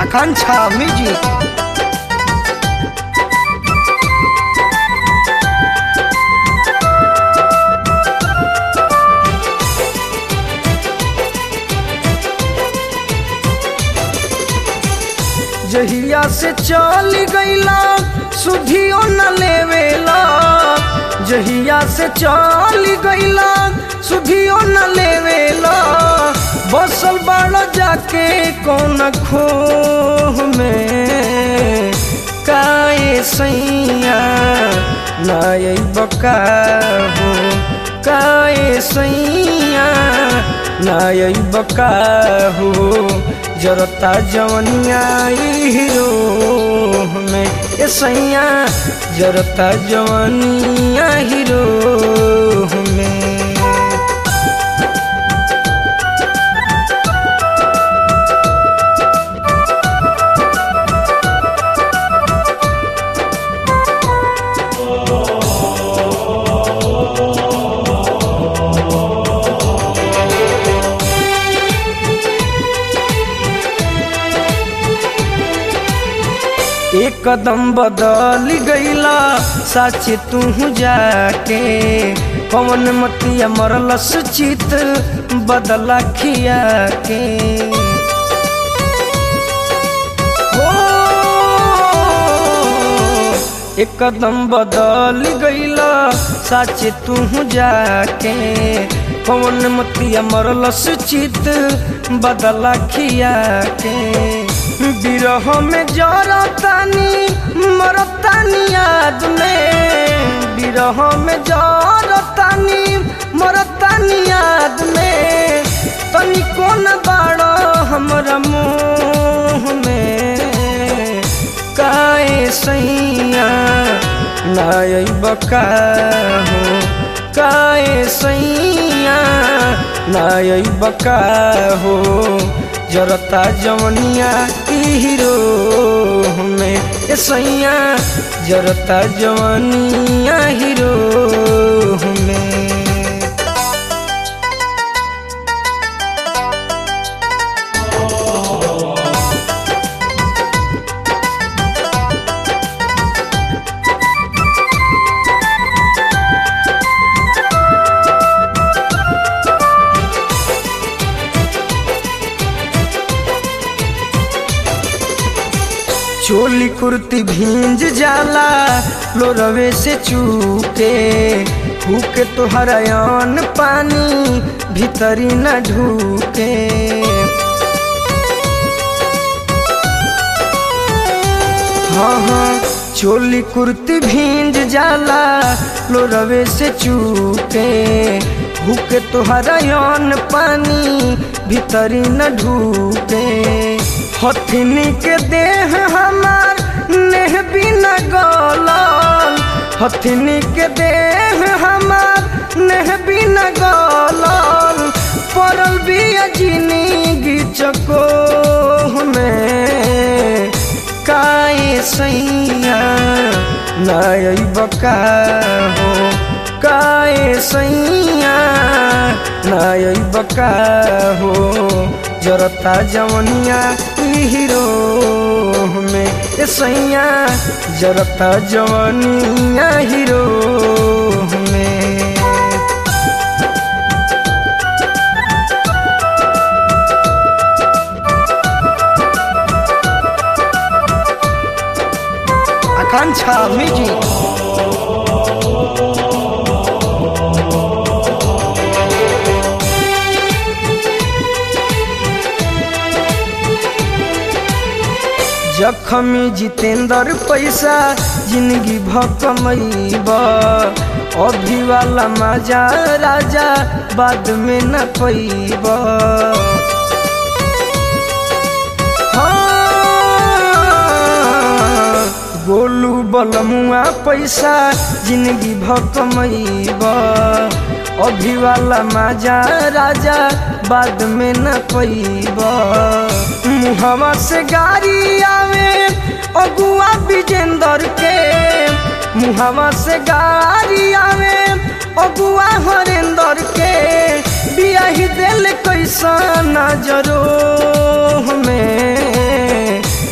आकांक्षा music जहिया से चल गईला सुधियो न लेवेला जहिया से चल गईला सुधियो न लेवेला बसल बाड़ जाके कौन खो में काए सैया नाय बका हो काए सैया नाय बका हो जरता जवनिया हीरो में ए सैया जरता जवनिया हीरो में एक कदम बदल गईला सच तू जाके पवन मतिया मरलस चित बदला खिया के हो एक कदम बदल गईला सच तू जाके पवन मतिया मरलस चित बदला खिया के बिरह में जरतानी मरतानी याद में बिरह में जरतानी मरतानी याद में तनी कौन बाड़ो हमरा मुँह में काए सैया नाय बका हो काए सैया नाय बका हो जरता जवनिया हीरो में ए सैया जरता जवनिया हीरो में चोली कुर्ती भींज जाला लोरवे से चूके फूके तोहरायन पानी भीतरी न ढूके हाँ हाँ चोली कुर्ती भींज जाला लोरवे से चूके भूके तोहरायन पानी भीतरी न ढूके हथिनी के देह हमार नेह बिना गलल हथिनी के देह हमार नेह बिना गलल पड़ल बिया जिंदगी चको में काए सैया नाय बका हो काए सैया नाय बका हो जरता जवनिया हीरो में ए सैया जरता जवनिया हीरो में आकांक्षा म्यूजिक जखमी जितेंद्र पैसा जिंदगी भकमैब अभी वाला मजा राजा बाद में न पैब हाँ, गोलू बलमुआ पैसा जिंदगी भकमैब अभी वाला मजा राजा बाद में न पैब मुहवा से गाड़ी आवे अगुआ विजेंदर के मुहवा से गाड़ी आवे अगुआ हरेंदर के बियाही दिल कैसा नजरो में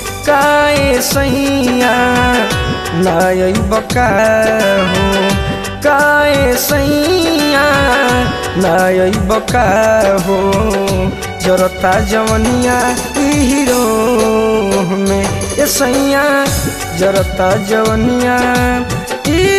सैया नाय बका हो काए सैया नाय बका हो जरता जवनिया ई हीरो में ए सैया जरता जवनिया ई